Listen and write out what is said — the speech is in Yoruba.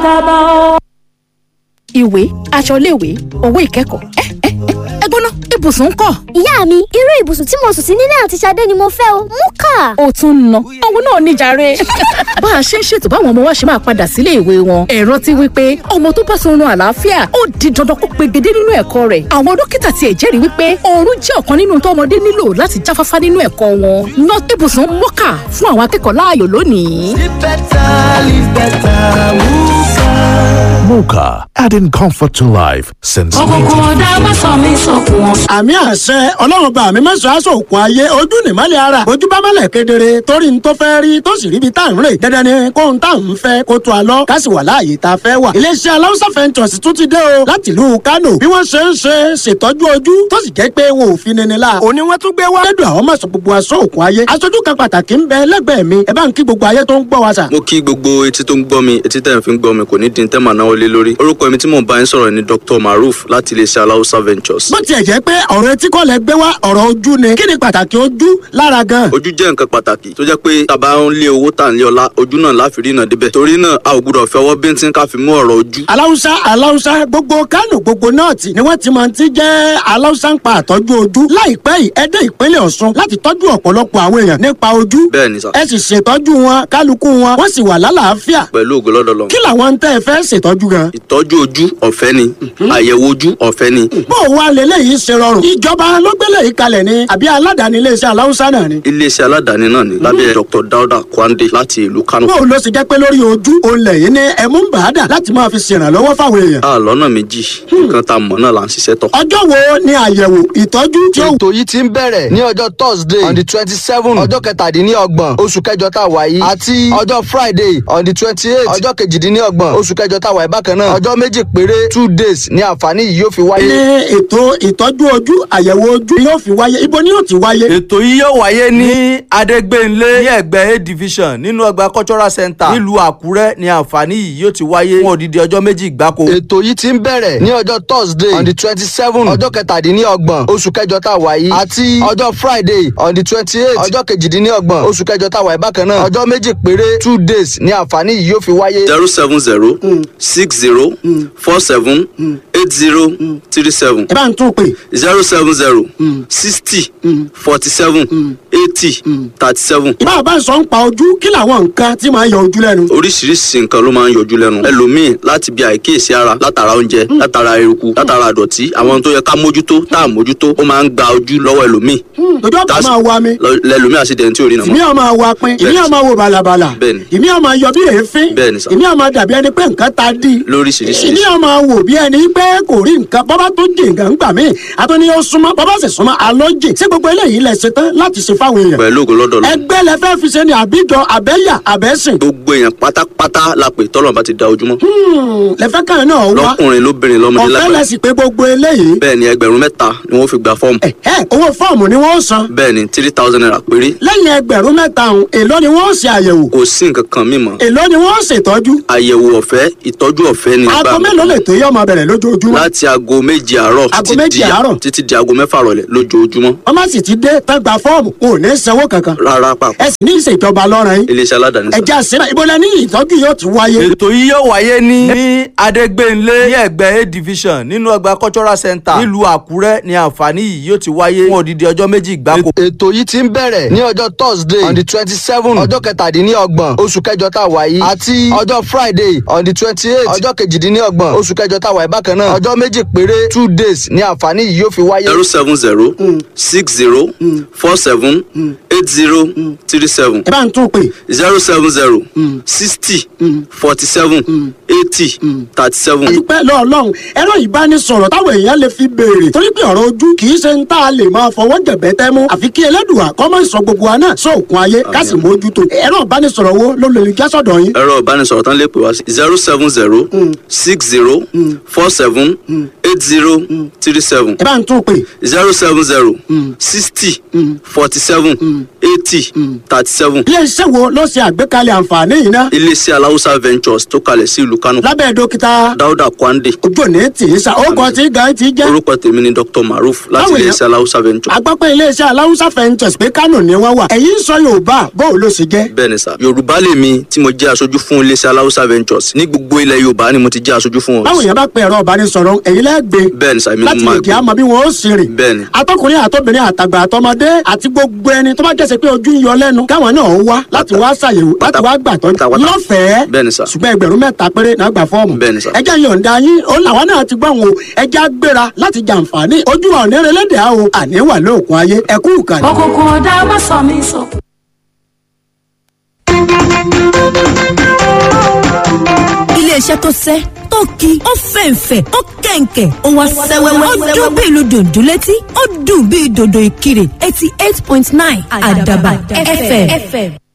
àdàbà o. ìwé aṣọ iléèwé owó ìkẹ́kọ̀ọ́ ẹ ẹ ẹ gbóná ibùsùn ń kọ́. ìyá mi irú ibùsùn tí mo sùn sí nílé àti Ṣadé ni mo fẹ́ o mú kà. ó tún ń ná owó náà níjàre. bá a ṣe ń ṣètò báwọn ọmọ wa ṣe máa padà sílé ìwé wọn ẹ rántí wípé ọmọ tó bá sunrun àlàáfíà ó di dandan kó pegedé nínú ẹ̀kọ́ rẹ̀ àwọn dókítà tiẹ̀ jẹ́rìí wípé oorun jẹ́ ọ̀kan nínú tó ọmọdé nílò láti jáfáfá nínú ẹ̀kọ́ wọn ná ibùsùn mọ́kà fún àwọn akẹ́kọ̀ọ́ láàyò lónìí. Live better, live better, Muka. Mocha, adding comfort to life since òkùnkùn ọ̀dà má sọ mí sókun wọn. àmì àṣẹ ọlọ́run bá mi mẹ́sàn-án aṣọ òkun ayé ojú nìmọ́lẹ̀ ara ojú bá mọ́lẹ̀ kedere torí n tó fẹ́ rí tó sì ríbi tá à ń rè dandan ni kó n tá à ń fẹ́ kó tó a lọ ká sì wà láàyè tá a fẹ́ wà. iléeṣẹ́ aláwùsá fẹ́ntọ̀sì tún ti dé o láti ìlú Kánò bí wọ́n ṣe ń ṣe ṣètọ́jú ojú tó sì jẹ́ pé wọn ò fi nini la. òní wọ́n tún gbé wá. lẹ́dùn àwọn mọ̀sán gbogbo aṣọ òkun ayé aṣojú kan pàtàkì ń bẹ lẹ́gbẹ̀ẹ́ mi ẹ bá ń kí gbogbo ayé tó ń gbọ́ wa sà. mo kí gbogbo etí tó ń gbọ́ mi etí tẹ̀ ń fi ń gbọ́ mi kò ní di tẹ́ màá náwó lé lórí orúkọ mi tí mò ń bá yín sọ̀rọ̀ ni Dr. Maruf láti iléeṣẹ́ aláwùsá ventures. bó tiẹ̀ jẹ́ pé ọ̀rọ̀ etí kọ́ lẹ gbé wá ọ̀rọ̀ ojú ni kí ni pàtàkì ojú lára gan. ojú jẹ́ nǹkan pàtàkì tó jẹ́ pé tàbá ń lé owó tà ń lé ọlá ojú náà láfi rí iná débẹ̀ torí náà a ò gbúdọ̀ fẹ́ ọwọ́ bíntín ká fi mú ọ̀rọ̀ ojú. aláwùsá aláwùsá gbogbo kánò gbogbo nọ́ọ̀tì ni wọ́n ti máa ti jẹ́ aláwùsá ń pa àtọ́jú ojú láìpẹ́ yìí ẹ dé ìpínlẹ̀ ọ̀ṣun láti tọ́jú ọ̀pọ̀lọpọ̀ àwọn èèyàn nípa ojú bẹ́ẹ̀ ni sà ẹ sì ṣètọ́jú wọn kálukú wọn wọ́n sì wà lálàáfíà pẹ̀lú ògo lọ́dọ̀ lọ. kí làwọn tẹ́ ẹ fẹ́ ṣètọ́jú gan. ìtọ́jú ojú ọ̀fẹ́ ni àyẹ̀wò ojú ọ̀fẹ́ ni bó o wá lélẹ́yìí ṣe rọrùn ìjọba ló gbélé yìí kalẹ̀ ni àbí aládàáni iléeṣẹ́ aláwùsá náà ni. iléeṣẹ́ aládàáni náà ni lábẹ́ Dr. Dauda Kwande láti ìlú Kano. bó o lọ sì jẹ́ pé lórí ojú òun lẹ́yìn ní ẹ̀mú ń bàádà láti máa fi ṣèrànlọ́wọ́ fáwọn èèyàn. a lọ́nà méjì nǹkan tá a mọ̀ náà là ń ṣiṣẹ́ tọ̀. ọjọ́ wo ni àyẹ̀wò ìtọ́jú tí ó ètò yìí ti ń bẹ̀rẹ̀ ní ọjọ́ thursday on the twenty seven ọjọ́ kẹtàdínlọ́gbọ̀n oṣù kẹjọ tá a wà yìí àti ọjọ́ friday on the twenty eight ọjọ́ kejìdínlọ́gbọ̀n oṣù kẹjọ tá a wà yìí bákan náà ọjọ́ méjì péré two days ni àǹfààní yìí yóò fi ní wáyé. ètò ìtọ́jú ojú àyẹ̀wò ojú yóò fi wáyé ibo ni yóò ti wáyé. ètò yìí yóò wáyé ní adégbénlé ní ẹgbẹ́ a division nínú ọgbà cultural center nílùú àkúrẹ́ ní àǹfààní yìí yóò ti wáyé fún odidi ọjọ́ méjì gbáko. ètò yìí ti ń bẹ̀rẹ̀ ní ọjọ́ thursday on the twenty seven ọjọ́ kẹtàdínlọ́gbọ̀n oṣù kẹjọ tá a wà yìí àti ọjọ́ friday on the twenty eight ọjọ́ kejìdínlọ́gbọ̀n oṣù kẹjọ tá a wà yìí bákan náà ọjọ́ méjì péré two days ni àǹfààní yìí yóò fi wáyé. zero seven zero six zero four seven eight zero three seven ẹ bá ń tún pè zero seven zero sixty forty seven eighty thirty seven ìbá bá ń sọ ń pa ojú kí làwọn nǹkan tí máa ń yọ ojú lẹ́nu. oríṣiríṣi nǹkan ló máa ń yọjú lẹ́nu ẹlòmíì láti bí àìkíyèsí ara látara oúnjẹ látara eruku látara àdọ̀tí àwọn ohun tó yẹ ká mójútó tá à mójútó ó máa ń gba ojú lọ́wọ́ ẹlòmíì ojú ọ̀pá That's- máa wa mi lọ- lẹlòmíì àṣìdẹ̀ntì ò rí ìmí nàmọ́ ọmọ wa pin ìmí Bẹ́ẹ̀ni. ọmọ wo balabala Bẹ́ẹ̀ni. ìmí ọmọ yọ bí èéfín Bẹ́ẹ̀ni sà. ìmí ọmọ dàbí ẹni pé nǹkan ta dí lóríṣiríṣi ìmí ọmọ wò bí ẹni pé kò rí nǹkan bọ́bá tó jì nǹkan gbà mí àtúní ó súnmọ́ bọ́bá sì súnmọ́ alójì sí gbogbo eléyìí lẹ ṣe tán láti ṣe fáwọn èèyàn pẹ̀lú ògo lọ́dọ̀ lọ ẹgbẹ́ lẹ fẹ́ fi ṣe ni àbíjọ àbẹ́yà àbẹ́sìn gbogbo èèyàn pátápátá la pè tọ́lọ̀ bá ti da ojúmọ́ lẹ́fẹ́ kan náà wá lọ́kùnrin lóbìnrin lọ́mọdé ọ̀fẹ́ lágbàá lẹ́sìn pé gbogbo eléyìí bẹ́ẹ̀ ni ẹgbẹ̀rún mẹ́ta ni wọ́n fi gba fọ́ọ̀mù ẹ̀ ẹ̀ owó fọ́ọ̀mù ni wọ́n san bẹ́ẹ̀ ni three thousand naira péré lẹ́yìn ẹgbẹ̀rún mẹ́ta ọ̀hún èló ni wọ́n ṣe àyẹ̀wò kò sí nǹkan kan mímọ́ èló ni wọ́n ṣètọ́jú àyẹ̀wò ọ̀fẹ́ ìtọ́jú ọ̀fẹ́ ni aago gbà mí. mélòó lè tó yọ ọmọ bẹ̀rẹ̀ lójoojúmọ́ láti aago méjì àárọ̀ Aago títí méjì di- àárọ̀? títí di aago mẹ́fà rọ̀lẹ́ lójoojúmọ́ wọ́n má sì ti dé tán gba fọ́ọ̀mù kò ní sanwó kankan rárá pàpà ẹ sì ní ìṣèjọba lọ́rùn yín iléeṣẹ́ aládàáni sá. ẹ̀jẹ̀ àṣírà ìbọ̀lẹ̀ ní ìtọ́jú yóò ti wáyé ètò yìí yóò wáyé ní ní adégbénlé ní ẹgbẹ́ a division nínú ọgbà cultural center nílùú àkúrẹ́ ní àǹfààní yìí yóò ti wáyé fún odidi ọjọ́ méjì gbáko. ètò yìí ti ń bẹ̀rẹ̀ ní ọjọ́ thursday on the twenty seven ọjọ́ kẹtàdínlọ́gbọ̀n oṣù kẹjọ tá a wà yìí àti ọjọ́ friday on the twenty eight ọjọ́ kejìdínlọ́gbọ̀n oṣù kẹjọ tá a wà yìí bákan náà ọjọ́ méjì péré two days ni àǹfààní yìí yóò fi wáyé. zero seven zero six zero four seven eight zero three seven ẹ bá ń tún pè zero seven zero sixty forty seven eighty thirty seven. dúpẹ́ lọ́ọ̀lọ́hún ẹ̀rọ ìbánisọ̀rọ̀ táwọn èèyàn lè fi béèrè torí pé ọ̀rọ̀ ojú kì í ṣe ń tá a lè máa fọwọ́ jẹ̀bẹ́ tẹ́ mú àfi kí ẹlẹ́dùà kọ́ mọ́ ìsọ gbogbo wa náà sóòkun ayé ká sì mójútó ẹ̀rọ ìbánisọ̀rọ̀ wo ló lè já sọ̀dọ̀ yín ẹ̀rọ ìbánisọ̀rọ̀ tán lè pè wá sí zero seven zero six zero four seven eight zero three seven ẹ bá ń tún pè zero seven zero sixty forty seven eighty thirty seven iléeṣẹ́ wo ló ṣe àgbékalẹ̀ àǹfààní yìí ná iléeṣẹ́ aláwùsá ventures tó kalẹ̀ sí ìlú kánò lábẹ́ dókítà dáúdà kwande ojú òní tì í sa ó kọ tí gan ti jẹ́ orúkọ tèmi ni dr maruf láti Báwo ni- iléeṣẹ́ aláwùsá ventures agbápẹ́ iléeṣẹ́ aláwùsá fẹ́ǹtẹ̀s pé kánò ni wọ́n wà ẹ̀yin ń sọ yorùbá bóun ló ṣe jẹ́ bẹ́ẹ̀ ni sà yorùbá lèmi tí mo jẹ́ aṣojú fún iléeṣẹ́ aláwùsá ventures ní gbogbo ilẹ̀ yorùbá ni mo ti jẹ́ aṣojú fún báwo wọn yẹn bá pe ẹ̀rọ ìbánisọ̀rọ̀ ẹ̀yin lẹ́gbẹ̀ẹ́ bẹ́ẹ̀ ni sà èmi ni láti mo lè máa kí a gbé mọ bí wọn ó sì rìn bẹ́ẹ̀ ni atọkùnrin àtọbìnrin àtàgbà àtọmọdé àti gbogbo ẹni tó bá jẹ́sẹ̀ pé ojú ń yọ lẹ́nu káwọn náà wá láti wá ṣàyẹ̀wò láti wá gbàtọ́ pátápátá. lọ́fẹ̀ẹ́ bẹ́ẹ̀ ni sà ṣùgbọ́n ẹgbẹ̀rún mẹ́ta péré náà gbà fọ́ọ̀mù Bẹ́ẹ̀ ni sà. ẹjẹ́ yọ̀ǹda yín ó làwọn náà ti gbọ́ wọn o ẹjẹ́ á gbéra láti jàǹfààní ojú wa òní relédè á o àní wà lóòkun ayé ẹkú ìkànnì. òkùnkùn ọ̀dà má sọ mí sókun. iléeṣẹ́ tó sẹ́ tó ki ó fẹ̀ǹfẹ̀ ó kẹ̀ǹkẹ̀ ó wá sẹ́wẹ́wẹ́ ó dún bí ìlú dòdò létí ó dùn bí dòdò ìkirè eighty eight point nine àdàbà fm.